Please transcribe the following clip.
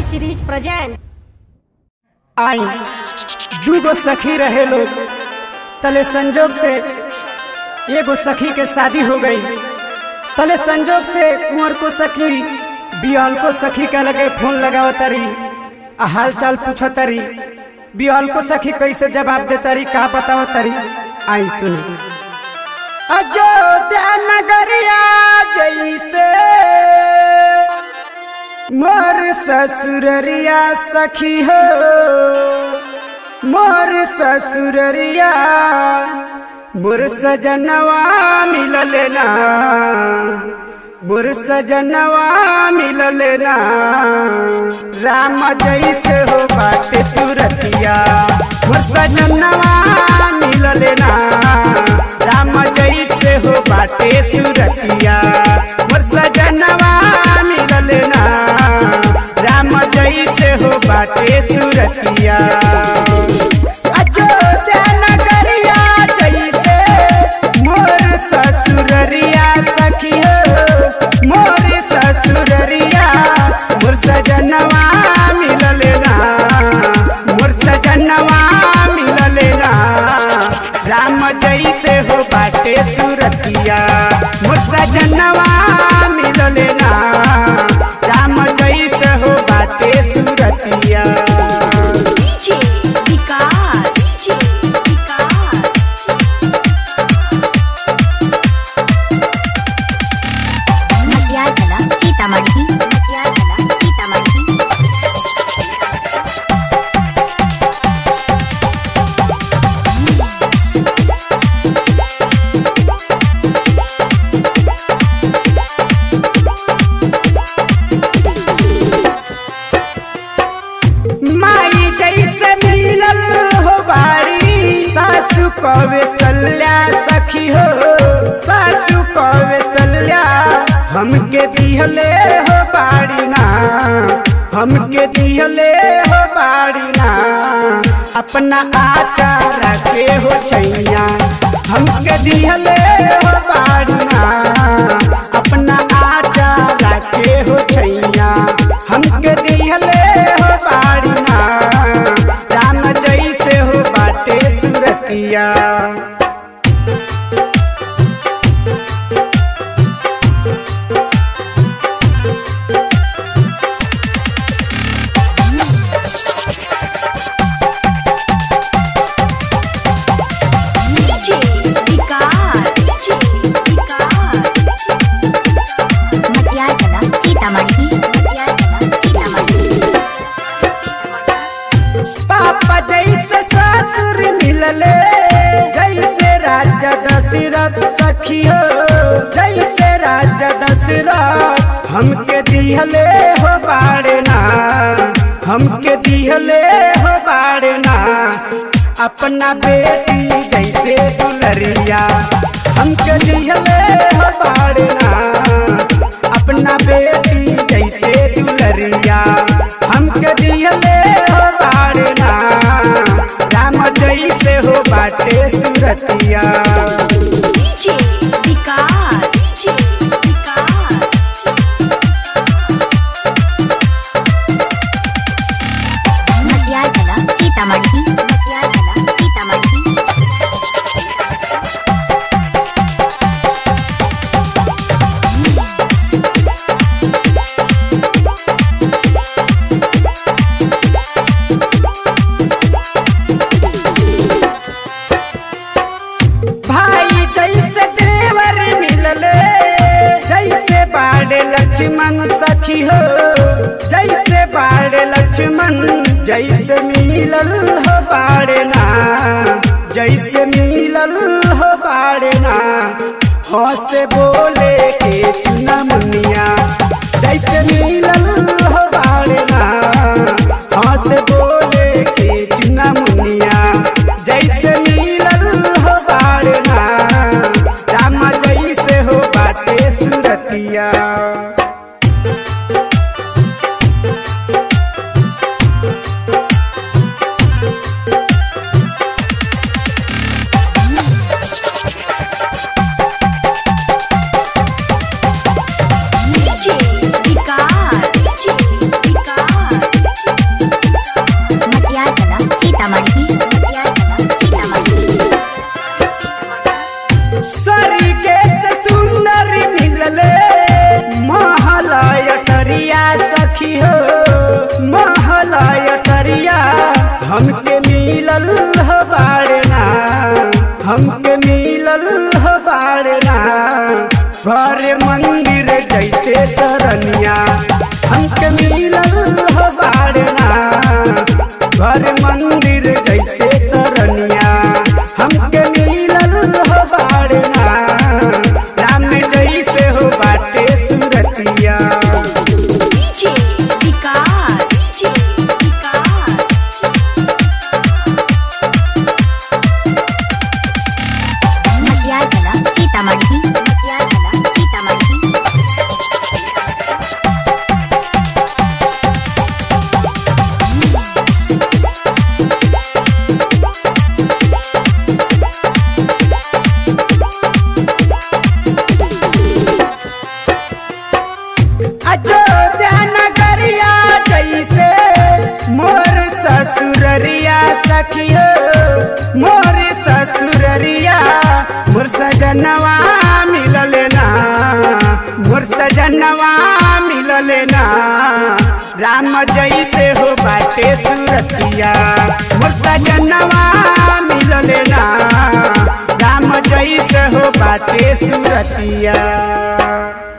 series present आई दूगो सखी रहे लोग तले संजोग से एगो सखी के शादी हो गई तले संजोग से कुंवर को सखी बियाल को सखी का लगे फोन लगाव तरी आ हाल चाल पूछो तरी बियाल को सखी कैसे जवाब दे तरी का बताओ तरी आई सुनी अयोध्या नगरिया जैसे मोर ससुररिया सखी हो मोर ससुररिया मोर सजनवा मिलल ना मोर सजनवा मिलल ना राम जैसे हो बाटे सुरतिया मोर सजनवा मिलल ना राम जैसे हो बाटे सुरतिया मोर सजनवा मिलल ना राम जैसे हो बाटे सुरतिया अयोध्या नगरिया जैसे मोर ससुररिया सखी हो मोर ससुररिया मोर सजनवा मिलल ना मोर सजनवा मिलल ना राम जैसे हो बाटे सुरतिया मोर सजनवा मिलल ना राम जैसे हो बाटे सुरतिया डीजे विकास डीजे विकास मध्याकला सीतामढ़ी मध्याकला सीतामढ़ी माई जैसे मिलल हो बाड़ी सासु कवे सल्या सखी हो सासु कवे सल्या हमके दिहले हो बाड़ी ना हमके दिहले हो बाड़ी ना अपना आचार के हो छैया हमके दिहले हो बाड़ी ना अपना आचार के हो छैया हमके दिहले हो बाड़ी ना राम जैसे हो बाटे सुरतिया डीजे विकास डीजे विकास मध्याकला सीतामढ़ी मध्याकला सीतामढ़ी पापा जैसे ससुर मिलले जैसे राजा दशरथ सखी हो जैसे राजा दशरथ हमके दिहले हो बाड़े ना हमके दिहले हो बाड़े ना अपना बेटी जैसे दुलरिया हमके दिहले हो बाड़े ना अपना बेटी जैसे दुलरिया हमके दिहले हो बाड़े ना राम जैसे हो बाटे सुरतिया डीजे विकास डीजे विकास मध्याकला सीतामढ़ी मध्याकला सीतामढ़ी भाई जैसे देवर मिलले जैसे बाड़े लक्ष्मण सखी हो जैसे बाड़े लक्ष्मण जैसे मिलल हो बाड़े ना जैसे मिलल हो बाड़े ना हंस बोले के चुना मुनिया जैसे मिलल हो बाड़े ना हंस बोले के चुना मुनिया जैसे मिलल हो बाड़े ना राम जैसे हो बाटे सुरतिया डीजे विकास सरनिया हमके मिलल हो बाड़ना घर मंदिर जैसे सरनिया हमके मिलल हो बाड़ना राम जैसे हो बाटे सुरतिया डीजे विकास डीजे विकास मटियार कला सीतामढ़ी मटियार कला सीतामढ़ी अयोध्या नगरिया जैसे मोर ससुररिया सखियो मोर ससुररिया मोर सजनवा मिलल ना मोर सजनवा मिलल ना राम जैसे हो बाटे सुरतिया मोर सजनवा मिलल ना राम जैसे हो बाटे सुरतिया